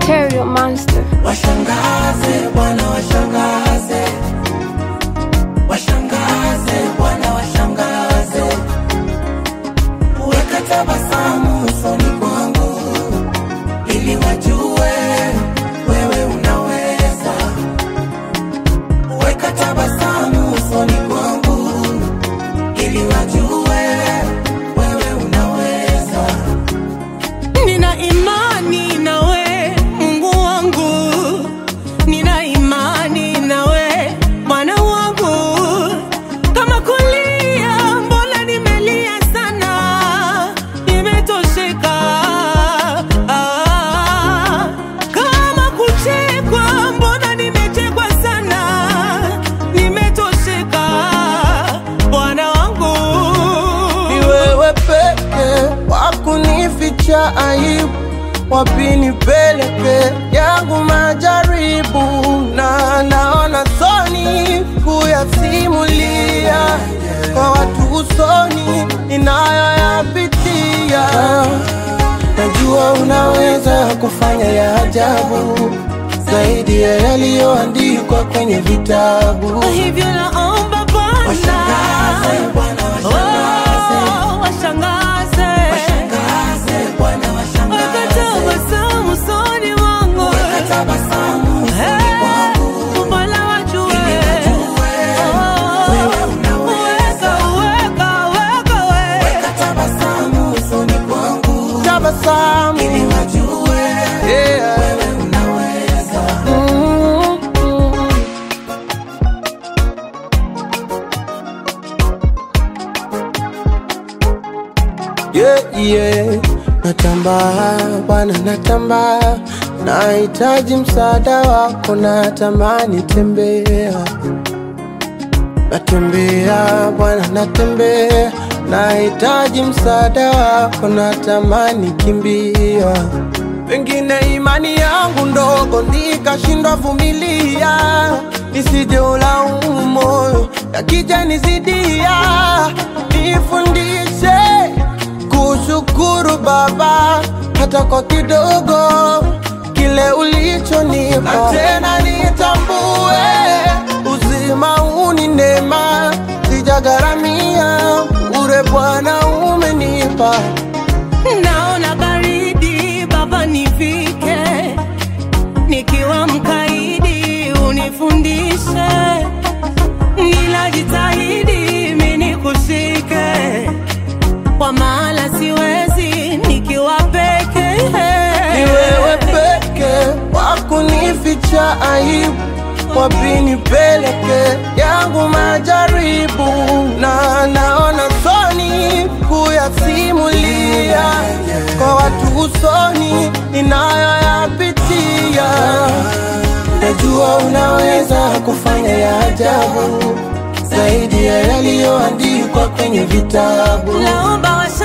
Material Monster. Washangaze Bwana, washangaze, washangaze Bwana, washangaze, weka tabasamu usoni kwangu ili wajue wewe unaweza. Weka tabasamu usoni kwangu ili wajue wewe unaweza. Nina imani nawe Mungu wangu, nina imani nawe Bwana wangu. Kama kulia, mbona nimelia sana, nimetosheka. Ah, kama kuchekwa, mbona nimechekwa sana, nimetosheka. Bwana wangu ni wewe peke wakunificha aibu, wapi nipeleke yangu majaribu, na naona soni kuyasimulia kwa watu usoni ninayoyapitia. Najua unaweza kufanya ya ajabu zaidi ya yaliyoandikwa kwenye vitabu. hivyo naomba Bwana Washangaze Bwana, washangaze. Oh, washangaze Washangaze Bwana, washangaze. wakatabasamu usoni mwangu Weka tabasamu usoni Eh, mwangu. Bwana wajue Ili wajue Oh, wewe unaweza. weka, weka, weka, we. Weka tabasamu usoni kwangu. Tabasamu. Ili wajue wewe unaweza. Yeah, yeah. Natamba Bwana, natamba, nahitaji msaada wako, natamani tembea, natembea Bwana, natembea, nahitaji msaada wako, natamani kimbia, pengine imani yangu ndogo nikashindwa vumilia, nisije ulaumu moyo yakija nizidia, nifundishe kushukuru Baba hata kwa kidogo kile ulichonipa, na tena nitambue uzima huu ni neema, sijagharamia bure, Bwana umenipa. naona baridi baba nifike nikiwa mkaidi unifundishe ninajitahidi mini kushike kwa maana siwezi nikiwa peke Ni wewe peke wakunificha aibu, wapi nipeleke yangu majaribu, na naona soni kuyasimulia kwa watu usoni ninayoyapitia. Najua unaweza kufanya ya ajabu zaidi ya yaliyoandikwa kwenye vitabu. naomba washa